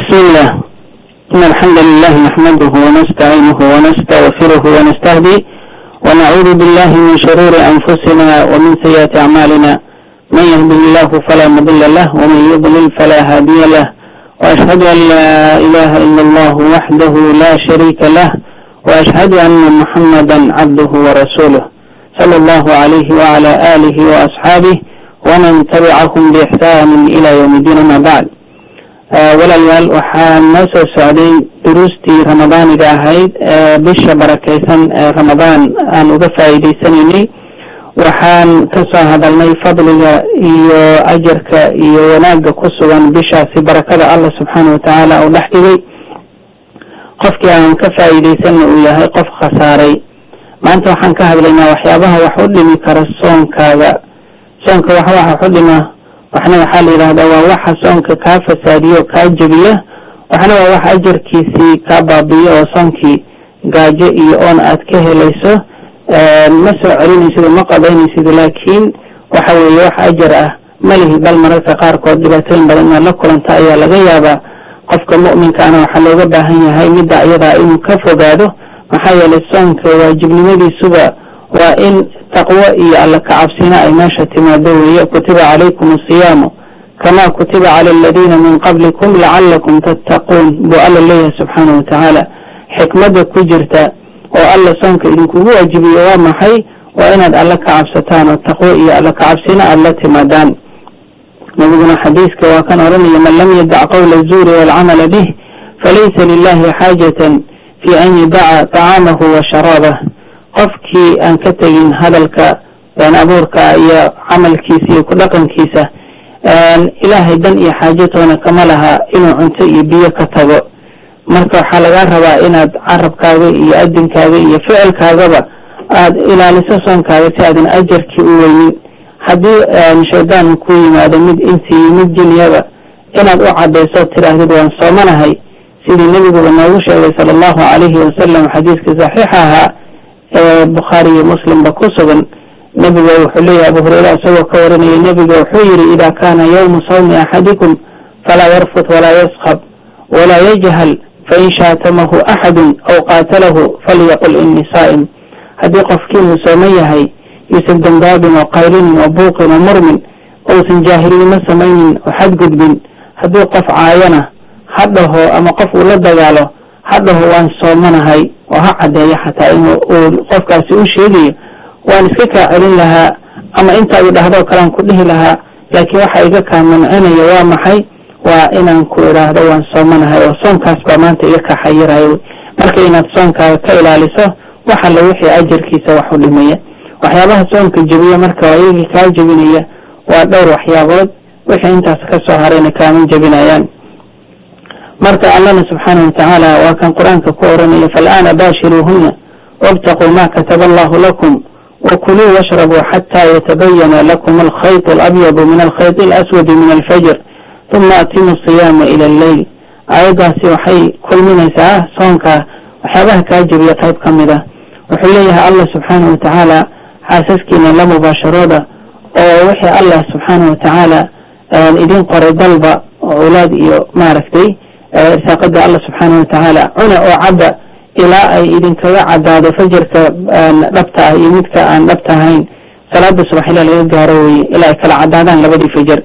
بسم الله إن الحمد لله نحمده ونستعينه ونستغفره ونستهديه ونعوذ بالله من شرور أنفسنا ومن سيئات أعمالنا من يهده الله فلا مضل له ومن يضلل فلا هادي له وأشهد أن لا إله إلا الله وحده لا شريك له وأشهد أن محمدا عبده ورسوله صلى الله عليه وعلى آله وأصحابه ومن تبعهم بإحسان إلى يوم الدين ما بعد walaalayaal waxaan noo soo socday duruustii ramadaaniga ahayd bisha barakaysan ee ramadaan aan uga faa'iidaysanaynay waxaan ka soo hadalnay fadliga iyo ajarka iyo wanaagga ku sugan bishaasi barakada allah subxaana watacaala uu dhex dhigay qofkii aan ka faa'iidaysanna uu yahay qof khasaaray maanta waxaan ka hadlaynaa waxyaabaha wax u dhimi kara soonkaaga soonka wax wax wax u dhima waxna waxaa la yidhahdaa waa waxa soonka kaa fasaadiyo kaa jebiya waxna waa wax ajarkiisii kaa baabiyo oo soonkii gaajo iyo oon aad ka helayso ma soo celinaysid ma qadaynaysid laakiin waxa weeye wax ajar ah malihi bal mararka qaarkood dhibaatooyin badan inaad la kulanta ayaa laga yaabaa qofka mu'minkaana waxaa looga baahan yahay midda iyadaa inuu ka fogaado maxaa yeelay soonka waajibnimadiisuba waa in taqwo iyo alla kacabsina ay meesha timaado weeye kutiba calaykum asiyaamu kama kutiba cala aladiina min qablikum lacalakum tattaquun buu alla leeyahay subxaana watacaala xikmadda ku jirta oo alla soonka idinkugu waajibiyo waa maxay waa inaad alla ka cabsataan oo taqwo iyo alla kacabsina aada la timaadaan nabiguna xadiiska waa kan odhanaya man lam yadac qawla azuuri waalcamala bih falaysa lilahi xaajatan fi an yadaca tacaamahu wa sharaabah qofkii aan ka tegin hadalka been abuurka iyo camalkiisa iyo ku dhaqankiisa ilaahay dan iyo xaajatoona kama laha inuu cunto iyo biyo ka tago marka waxaa lagaa rabaa inaad carabkaaga iyo adinkaaga iyo ficilkaagaba aada ilaaliso soonkaaga si aadan ajarkii u weynin haddii shaydaan ku yimaado mid insi iyo mid jinyaba inaad u cadayso tidhaahdid waan soomanahay sidii nebiguba noogu sheegay sala allahu calayhi wasalam xadiiskii saxiixa ahaa ee bukhaari iyo muslimba ku sugan nebiga wuxuu leeyahay abu hureyra isagoo ka warinaya nebiga wuxuu yihi ida kana yawmu sawmi axadikum falaa yarfut walaa yaskab walaa yajhal fain shaatamahu axadu aw qaatalahu falyaqul inii saa'im haddii qofkiinuu sooman yahay yuusan dambaabin oo qaylinin oo buuqin oo murmin ousan jaahilnimo samaynin oo xadgudbin hadduu qof caayana ha dhaho ama qof uu la dagaalo ha dhaho waan soomanahay oo ha caddeeyo xataa in uu qofkaasi u sheegayo waan iska kaa celin lahaa ama intaa uu dhahdoo kalean ku dhihi lahaa laakiin waxa iga kaa mancinaya waa maxay waa inaan ku idhaahdo waan soomanahay oo soonkaas baa maanta iga kaa xayirayo marka inaad soonkaaga ka ilaaliso wax alla wixii ajarkiisa wax u dhimaya waxyaabaha soonka jebiya marka ayagii kaa jebinaya waa dhowr waxyaabood wixii intaas ka soo harayna kaama jebinayaan marka allana subxaana watacaala waa kan qur-aanka ku oranaya faalaana baashiruuhuna wabtaquu ma kataba allahu lakum wakuluu washrabuu xataa yatabayana lakum alkhayط alabyadu min alkhayط alaswadi min alfajr uma atimu siyaama ila alleyl aayaddaasi waxay kulminaysaa soonka waxyaabaha kaa jebiya qayb ka mid ah wuxuu leeyahay allah subxaana watacaala xaasaskiina la mubaasharooda oo wixii allah subxaana watacaala idin qoray dalba owlaad iyo maaragtay irsaaqada allah subxaana watacaala cuna oo cadda ilaa ay idinkaga caddaado fajarka dhabta ah iyo midka aan dhabta ahayn salaada subax ilaa laga gaaro weye ilaa ay kala caddaadaan labadii fajar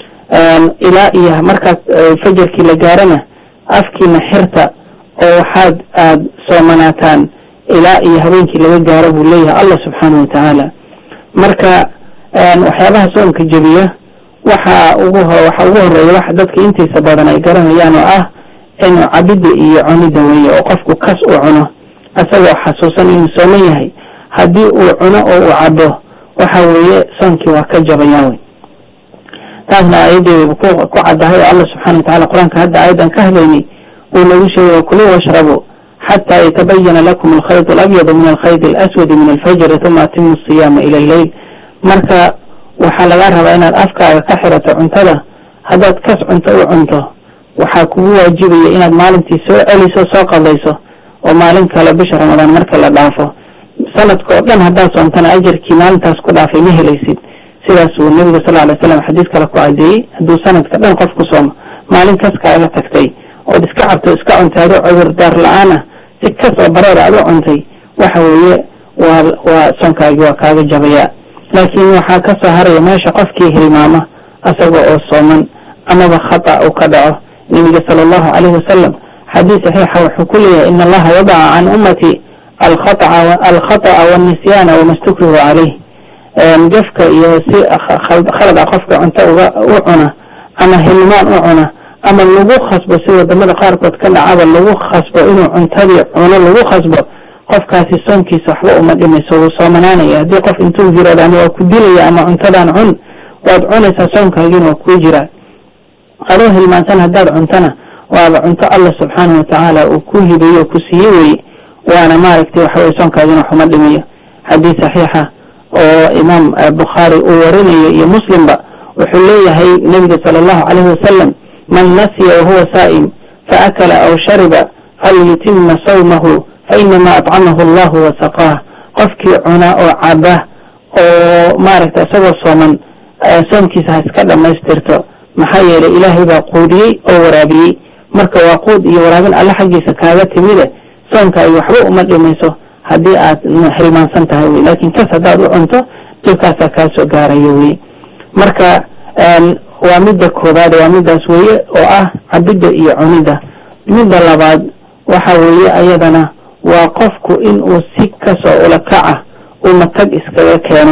ilaa iyo markaas fajarkii la gaarana afkiina xirta oo waxaad aada soomanaataan ilaa iyo habeenkii laga gaaro buu leeyahay allah subxaana watacaala marka waxyaabaha soonka jebiya waxa ugu waxa ugu horeeya wax dadka intiisa badan ay garanayaan oo ah inuu cabidda iyo cunidda weeye oo qofku kas uu cuno isagoo xasuusan inuu sooman yahay haddii uu cuno oo uu cabo waxa weeye soonkii waa ka jabayaa wey taasna aayadeeda ku caddahay oo allah subxana watacala qur-aanka hadda aayaddan ka hadlaynay uu nagu sheegay kuluu washrabu xataa yatabayana lakum alkhayط alabyadu min alkhayط alaswadi min alfajri uma atimu asiyaama ila alleyl marka waxaa lagaa rabaa inaad afkaaga ka xirato cuntada haddaad kas cunto u cunto waxaa kugu waajibaya inaad maalintii soo celiso soo qadayso oo maalin kale bisha ramadaan marka la dhaafo sanadka oo dhan haddaad soontana ajarkii maalintaas ku dhaafay ma helaysid sidaas uu nebigu sal alay slam xadiis kale ku cadeeyey hadduu sanadka dhan qof ku soomo maalin kas kaaga tagtay ood iska cabto iska cuntay adoo cudurdaar la-aan ah si kasoo bareer aad u cuntay waxa weeye waa waa soonkaagii waa kaaga jabayaa laakiin waxaa kasoo haraya meesha qofkii hilmaama asaga oo sooman amaba khata uu ka dhaco nebiga sala allahu calayhi wasalam xadiis saxiixa wuxuu ku leeyahay in allaha wadaca can ummati alkhata'a walnisyaana wama stukrihu caleyh gafka iyo si khalad a qofka cunto uga u cuna ama hilmaan u cuna ama lagu khasbo si wadamada qaarkood ka dhacaba lagu khasbo inuu cuntadii cuno lagu khasbo qofkaasi soonkiisa waxba uma dhimayso wuu soomanaanaya haddii qof intuu yirahdo ama waa ku dilaya ama cuntadan cun waad cunaysaa soonkaagiina waa kuu jiraa adoo hilmaansan haddaad cuntana waaba cunto allah subxaanahu watacaala uu ku hibeeyo oo ku siiye weye waana maaragtay waxaweye soonkaagina waxuma dhimayo xadiis saxiixa oo imaam bukhaari uu warinayo iyo muslimba wuxuu leeyahay nebiga sala allahu calayhi wasalam man nasiya wahuwa saa'im faakala aw shariba falyutima sawmahu fainama acamahu allahu wasaqaah qofkii cuna oo caba oo maaragta isagoo sooman soomkiisa ha iska dhammaystirto maxaa yeelay ilaahay baa quudiyey oo waraabiyey marka waa quud iyo waraabin alle xaggiisa kaaga timide soonkaagi waxba uma dhimayso haddii aad hilmaansan tahay wey laakiin kas haddaad u cunto dhibkaasaa kaa soo gaarayo wey marka waa midda koobaad waa middaas weeye oo ah cabidda iyo cunidda midda labaad waxa weeye ayadana waa qofku in uu si kasoo ula kaca uu matag iskaga keeno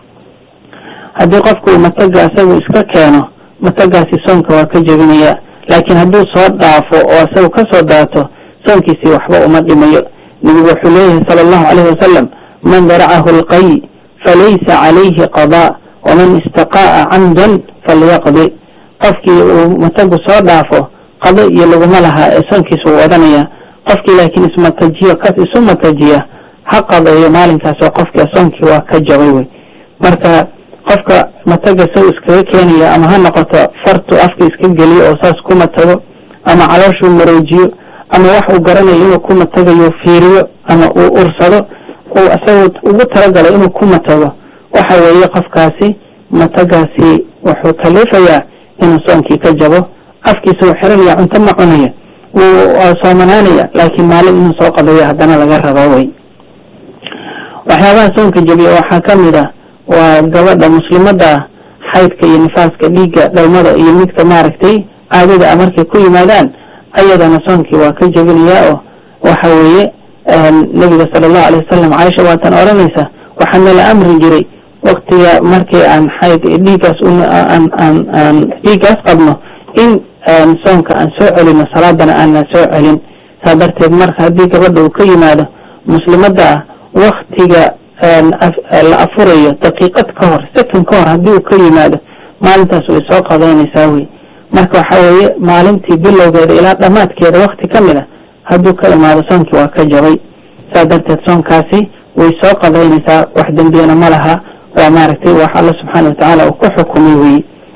haddii qofku uu mataga isagu iska keeno matagaasi soonka waa ka jebinaya laakiin hadduu soo dhaafo oo isagu kasoo daato soonkiisii waxba uma dhimayo nebigu wuxuu leeyahay sala allahu calayhi wasalam man daracahu alqay falaysa calayhi qadaa waman istaqaa'a camdan falyaqdi qofkii uu matagu soo dhaafo qado iyo laguma lahaa ee soonkiisa uu wadanaya qofkii laakiin ismatajiyo kas isu matajiya ha qadeeyo maalinkaas oo qofkii soonkii waa ka jabay wey marka qofka mataga saw iskaga keenaya ama ha noqoto fartu afka iska geliyo oo saas ku matago ama calooshuu maroojiyo ama wax uu garanayo inuu ku matagayo fiiriyo ama uu ursado uu isagoo ugu talagalay inuu ku matago waxa weeye qofkaasi matagaasi wuxuu kalifayaa inuu soonkii ka jabo afkiisa uu xiranaya cunto ma cunaya wuu soomanaanaya laakiin maalin inuu soo qadayo haddana laga rabo wey waxyaabaha soonka jebiya waxaa ka mid a waa gabadha muslimada ah xaydka iyo nifaaska dhiigga dhalmada iyo midka maaragtay caadada a markay ku yimaadaan ayadana soonkii waa ka jebinayaa oo waxa weeye nebiga sala allahu alay wasalam caaisha waatan odhanaysa waxaa nala amri jiray waktiga markii aan xayd dhiiggaas aan aan aan dhiiggaas qabno in soonka aan soo celino salaadana aanan soo celin saa darteed marka haddii gabadha uu ka yimaado muslimada ah waktiga la afurayo daqiiqad ka hor second ka hor haddii uu ka yimaado maalintaas way soo qadaynaysaa wey marka waxa weeye maalintii bilowgeeda ilaa dhammaadkeeda wakti ka mid a hadduu ka imaado soonkii waa ka jabay saa darteed soonkaasi way soo qadaynaysaa wax dembiyana ma laha waa maaragtay wax alla subxaana watacaala uu ku xukumay wey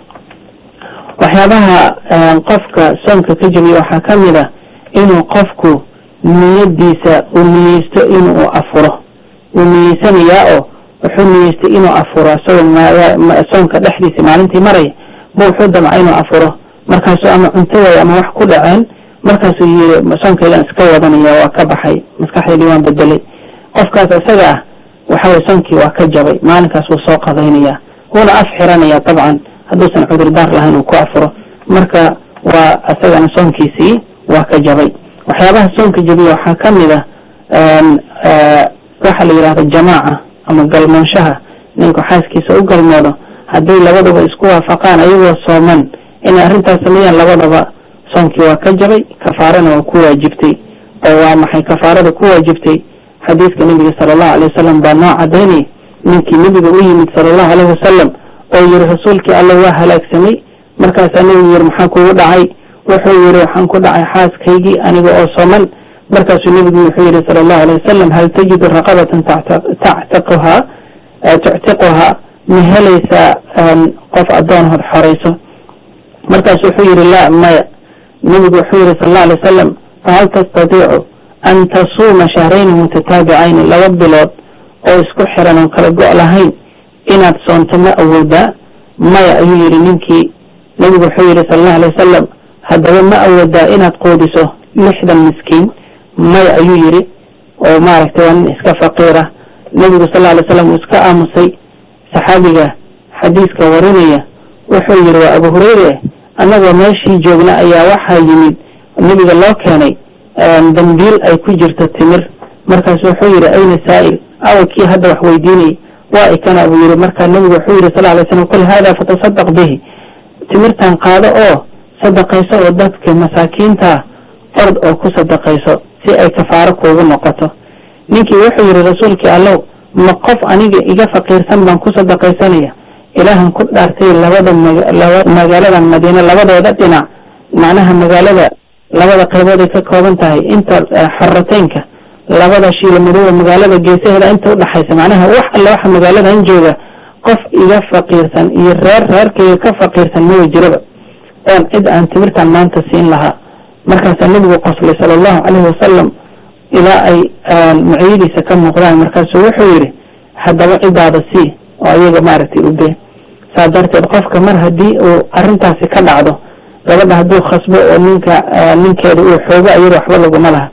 waxyaabaha qofka soonka ka jabiya waxaa ka mid a inuu qofku niyadiisa uu niyeysto inuu afuro wuu niyeysanayaa oo wuxuu niyeystay inuu afuro isagoo soonka dhexdiisa maalintii maraya ma wuxuu damca inuu afuro markaasuu ama cunto waayo ama wax ku dhaceen markaasuu yiri soonkaygan iska wadanaya waa ka baxay maskaxdeydii waan bedelay qofkaas isaga ah waxaweye soonkii waa ka jabay maalinkaas wuu soo qadaynaya wuuna af xiranaya dabcan hadduusan cudurdaar lahayn uu ku afuro marka waa isagana soonkiisii waa ka jabay waxyaabaha soonka jabiya waxaa ka mid a waxa la yidhahda jamaaca ama galmoonshaha ninku xaaskiisa u galmoodo hadday labadaba isku waafaqaan ayagoo sooman inay arrintaas sameeyaan labadaba soonkii waa ka jabay kafaarana waa ku waajibtay oo waa maxay kafaarada ku waajibtay xadiiska nebiga sala allahu alay wasalam baa noo cadaynay ninkii nebiga u yimid sala allahu alayhi wasalam oo yiri rasuulkii alla waa halaagsamay markaasaa nebigu yiri maxaa kugu dhacay wuxuu yiri waxaan ku dhacay xaaskaygii aniga oo sooman markaasuu nebigu wuxuu yihi sala allahu alay wasalam hal tajidu raqabatan tactiquhaa tuctiquhaa ma helaysaa qof addoon hod xorayso markaasu wuxuu yihi laa maya nebigu wuxuu yihi sala allahu alay wasalam fahal tastatiicu an tasuuma shahrayni mutataabicayni laba bilood oo isku xiran oon kala go' lahayn inaad soonto ma awoodaa maya ayuu yihi ninkii nebigu wuxuu yihi sala allahu alay wasalam haddaba ma awoodaa inaad quudiso lixdan miskiin may ayuu yidhi oo maaragtay waa nin iska faqiira nebigu sal alay slam uu iska aamusay saxaabiga xadiiska warinaya wuxuu yidhi waa abu hureyre annagoo meeshii joogna ayaa waxaa yimid nebiga loo keenay dambiil ay ku jirto timir markaasu wuxuu yidhi ayna saa'il awa kii hadda wax weydiinayay waa ikana buu yidhi markaa nebigu wuxuu yidhi sal alay slam qul haada fatasadaq bihi timirtan qaado oo sadaqayso oo dadka masaakiintaa ord oo ku sadaqayso si ay kafaaro kuugu noqoto ninkii wuxuu yidhi rasuulkii allow ma qof aniga iga faqiirsan baan ku sadaqaysanaya ilaahan ku dhaartay labada magaaladan madiine labadooda dhinac macnaha magaalada labada qaybood ay ka kooban tahay inta xarateynka labada shiila madooba magaalada geesaheeda inta udhaxaysa macnaha wax alle waxa magaaladan jooga qof iga faqiirsan iyo reer reerkayga ka faqiirsan mawa jiraba oon cid aan timirtan maanta siin lahaa markaasaa nebigu qoslay sala allahu caleyhi wasalam ilaa ay muciyadiisa ka muuqdaan markaasuu wuxuu yidhi haddaba cidaada sii oo ayaga maaragtay ube saa darteed qofka mar haddii uu arrintaasi ka dhacdo gabadha hadduu khasbo oo ninka ninkeeda uu xoogo ayada waxba laguma laha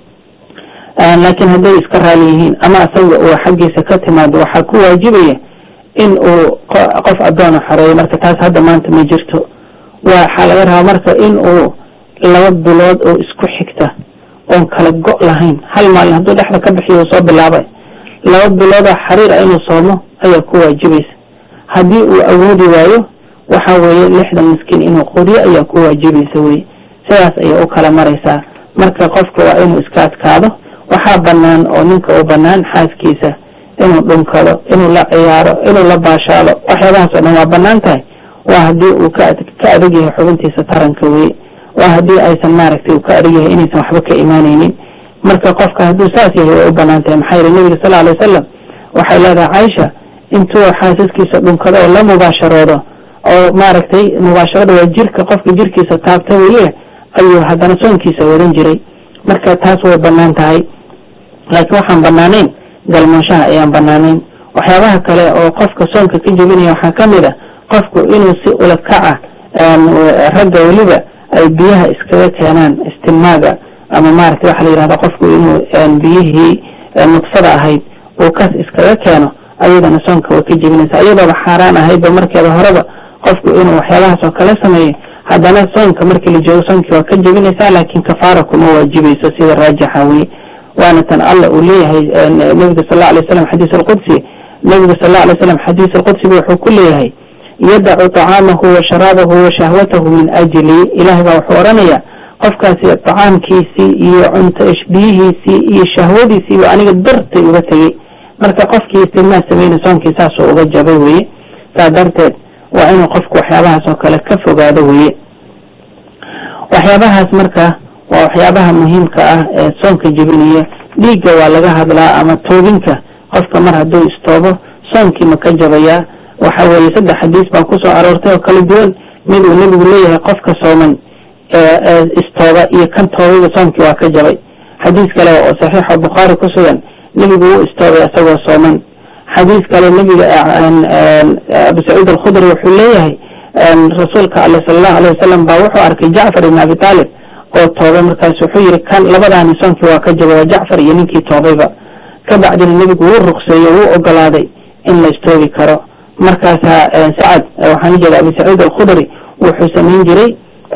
laakiin hadday iska raali yihiin ama asaga uu xaggiisa ka timaado waxaa ku waajibaya in uu qof addoona xoreeyo marka taas hadda maanta ma jirto waxaa laga rabaa marka in uu laba bilood oo isku xigta oon kala go' lahayn hal maalin hadduu dhexda ka bixiyo uu soo bilaabay laba biloodoo xariir a inuu soomo ayaa ku waajibaysa haddii uu awoodi waayo waxa weeye lixdan miskiin inuu qudiyo ayaa ku waajibaysa weye sidaas ayay u kala maraysaa marka qofka waa inuu iska adkaado waxaa banaan oo ninka u banaan xaaskiisa inuu dhunkado inuu la ciyaaro inuu la baashaalo waxyaabahaas oo dhan waa banaan tahay waa haddii uu ka ka adag yahay xubintiisa taranka weye waa haddii aysan maaragtay uu ka adag yahay inaysan waxba ka imaanaynin marka qofka hadduu saas yahay way u banaan tahay maxaa yeele nebiga sal alay wasalam waxay leedahay caaisha intuu xaasaskiisa dhunkado oo la mubaasharoodo oo maaragtay mubaasharada waa jirka qofka jirkiisa taabta weye ayuu haddana soonkiisa wadan jiray marka taas way banaan tahay laakiin waxaan banaanayn galmooshaha ayaan banaanayn waxyaabaha kale oo qofka soonka ka jebinaya waxaa ka mid a qofku inuu si ula kaca ragga weliba ay biyaha iskaga keenaan istimaaga ama maaragtay waxaa la yihahda qofku inuu biyihii nudfada ahayd uu kas iskaga keeno ayadana soonka way ka jebinaysa iyadooba xaaraan ahaydba markeeda horeba qofku inuu waxyaabahaas oo kale sameeyo haddana soonka markii la joogo soonkii waa ka jebinaysaa laakiin kafaara kuma waajibayso sida raajixa weye waana tan alla uu leeyahay nebiga sal alla alay slam xadiis alqudsi nebiga sal alla alay slam xadiis alqudsiba wuxuu ku leeyahay yadacu طacaamahu wa sharaabahu wa shahwatahu min ajli ilahay baa wuxuu odhanayaa qofkaasi طacaamkiisii iyo cunto biyihiisii iyo shahwadiisiiba aniga dartay uga tegey marka qofkii istigmaa sameyna soonkii saasoo uga jabay weye saa darteed waa inuu qofku waxyaabahaas oo kale ka fogaado weye waxyaabahaas marka waa waxyaabaha muhiimka ah ee soonka jebinaya dhiigga waa laga hadlaa ama toobinka qofka mar hadduu istoobo soonkii ma ka jabayaa waxa weeye saddex xadiis baa kusoo aroortay oo kala duwan mid uu nebigu leeyahay qofka sooman istooba iyo kan toobaba soonkii waa ka jabay xadiis kale oo saxiixa bukhaari ku sugan nebigu wuu istoobay isagoo sooman xadiis kale nebiga abu sacuud alkhudri wuxuu leeyahay rasuulka ale sala allahu alayh wasalam baa wuxuu arkay jacfar ibn abi taalib oo toobay markaas wuxuu yihi kan labadaani soonkii waa ka jabay waa jacfar iyo ninkii toobayba ka bacdina nebigu wuu ruqseeyo wuu ogolaaday in la istoobi karo markaasaa sacad waxaan ujeeda abu sacuud alkhudri wuxuu samayn jiray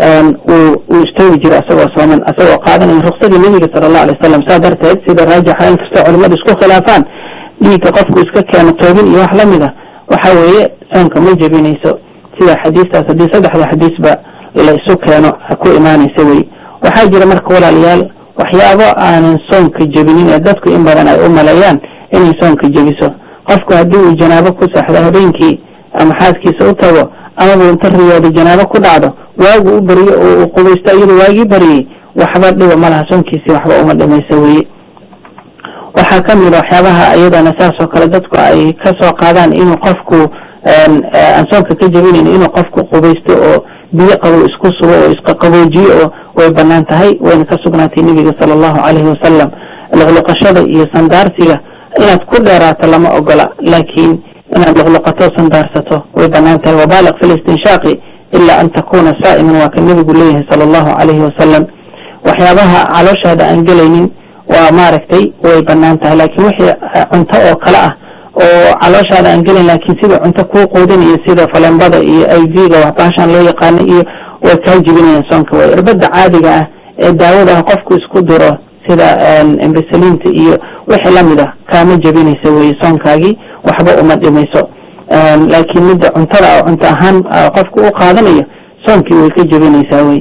uu istoobi jiray asagoo sooman asagoo qaadanaya ruksadii nebiga sala allahu alay wasalam saa darteed sida raajixa inkastoo culimadu isku khilaafaan dhiigga qofku iska keeno toobin iyo wax lamid a waxa weeye soonka ma jebinayso sida xadiistaas haddii saddexda xadiisba la isu keeno ku imaanaysa wey waxaa jira marka walaalayaal waxyaabo aanan soonka jebinin ee dadku in badan ay u maleeyaan inay soonka jebiso qofku haddii uu janaabo ku saxdo habeenkii ama xaaskiisa u tago amaba inta riyooda janaabo ku dhacdo waagu u beriyo oo uu qubaysto iyadoo waagii bariyey waxba dhiba ma laha soonkiisii waxba uma dhimaysa weye waxaa ka mid a waxyaabaha iyadana saas oo kale dadku ay ka soo qaadaan inuu qofku aan soonka ka jebinayn inuu qofku qubaysto oo biyo qabow isku sugo oo isqaqaboojiyo oo way banaan tahay wayna ka sugnaatay nebiga sala allahu calayhi wasalam luqluqashada iyo sandaarsiga inaad ku dheeraato lama ogola laakiin inaad luqluqato sandaarsato way banaan tahay wabaaliq fi listinshaaqi ilaa an takuna saa'iman waa ka nebigu leeyahay sala allahu calayhi wasalam waxyaabaha calooshaada aan gelaynin waa maaragtay way banaan tahay laakiin wixii cunto oo kale ah oo calooshaada aan gelin laakiin sida cunto kuu quudinayo sida falembada iyo i v-ga waxbaashaan loo yaqaano iyo way kaa jibinayaan soonka way irbada caadiga ah ee daawada ah qofku isku diro sida embesaliinta iyo wixii lamid ah kaama jebinaysa weye soonkaagii waxba uma dhimayso laakiin midda cuntada cunto ahaan qofku u qaadanayo soonkii way ka jebinaysaa wey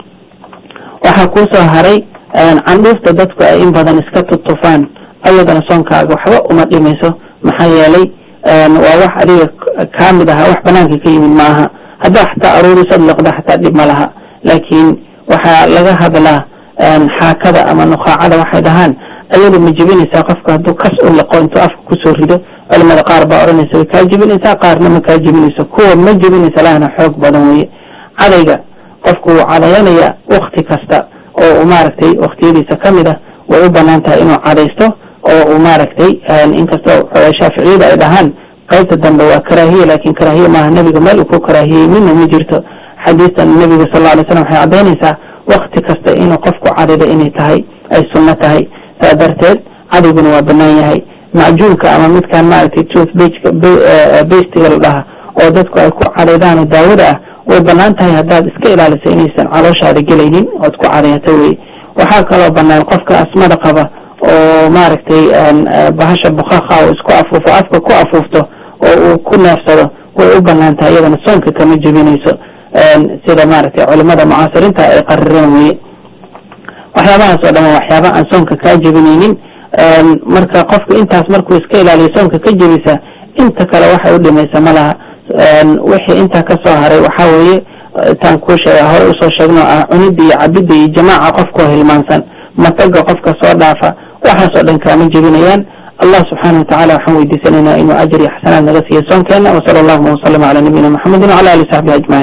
waxaa kuusoo haray candhuufta dadku ay in badan iska tutufaan ayadana soonkaaga waxba uma dhimayso maxaa yeelay waa wax adiga kamid aha wax banaanka ka yimid maaha haddaa xataa aruurisad liqda xataa dhib ma laha laakiin waxaa laga hadlaa xaakada ama nukaacada waxay dhahaan ayadu ma jebinaysaa qofka hadduu kas u liqo intuu afka kusoo rido culimada qaar baa odhanaysa way kaa jebinaysaa qaarna ma kaa jebinayso kuwa ma jebinaysa lahna xoog badan weye cadayga qofku wuu cadayanaya wakti kasta oo uu maaragtay waktiyadiisa kamid ah way u banaan tahay inuu cadaysto oo uu maaragtay inkastoo shaaficiyada ay dhahaan qaybta dambe waa karaahiye laakin karaahiye maaha nebiga meel uu ku karaahiyey midna ma jirto xadiistan nebiga sal lla alay slam waxay caddaynaysaa wakti kasta inuu qofku cadayda inay tahay ay sunno tahay saa darteed cadayguna waa banaan yahay macjuunka ama midkaan maaragtay tooth bastiga la dhaha oo dadku ay ku cadaydaan oo daawada ah way banaan tahay haddaad iska ilaaliso inaysan calooshaada gelaynin ood ku cadayato wey waxaa kaloo banaan qofka asmada qaba oo maaragtay bahasha bukaaqa oo isku afuufo afka ku afuufto oo uu ku neefsado way u banaan tahay iyadana soonka kama jebinayso sida maaragtay culimada mucaasiriinta ay qarireen weye waxyaabahaas oo dhama waxyaaba aan soonka kaa jebinaynin marka qofka intaas markuu iska ilaaliyo soonka ka jebisa inta kale waxay u dhimaysa ma laha wixii intaa kasoo haray waxaa weeye taan kuu sheega hore usoo sheegno ah cunida iyo cabida iyo jamaaca qofkoo hilmaansan mataga qofka soo dhaafa waxaasoo dhan kaama jebinayaan allah subxaana watacala waxaan weydiisanaynaa inuu ajr iyo xasanaad naga siiyo soonkeena wasala allahuma wasalama cala nabiyina maxamedin wacala ali saxbihi ajmaciin